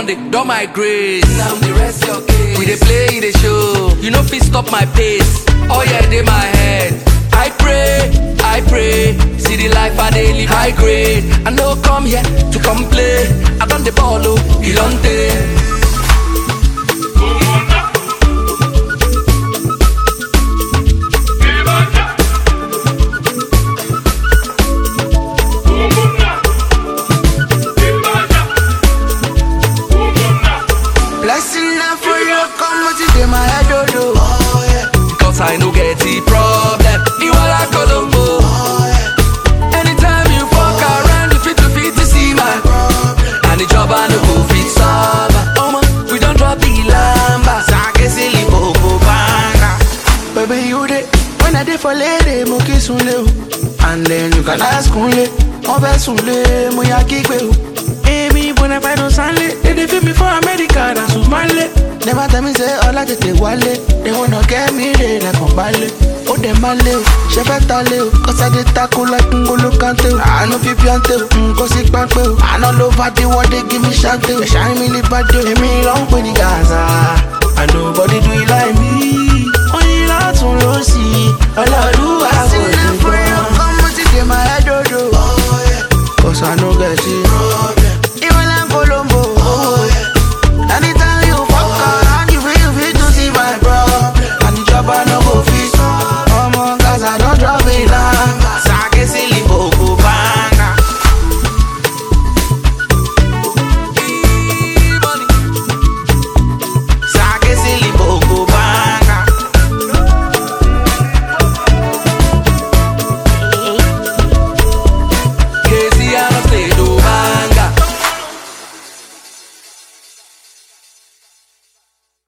don dey don my grace. Now the rest your case. We dey play, dey show. You no fit stop my pace. Oh yeah, dey my head. I pray, I pray. See the life I dey live high grade. I no come here to complain. I don the ball oh, Ilonte. Blessing na for you, come with it in my head, oh, oh. oh yeah. Cause I no get the problem. Iwala Colombo. Anytime you fuck around, you fit to fit to see my And the job I no go fit solve. Oh man, we don't drop the lamba. Sake silly popo banga. Baby, you dey when I dey for lady, mo kiss unle o. And then you can ask unle, mo fẹ́ sunle, mo ya kígbe o. Èmi bona fide don sanle, they dey feel me for America, na Sumale. Never tell me say ọlá tètè wálé, they wanna get me re lẹ́kàn balẹ̀. Ó dẹ̀ máa lé o, ṣe fẹ́ ta lé o, kọ́sá dé tako like ngolo kante o. Àánú fi píọ́ntè o, nǹkan sí pápẹ́ o. Àná ló bá dé wọ́dé give me ṣáńtè o. Ẹ̀ṣá mi lè bá dé o, èmi ló ń pè ní gàrà.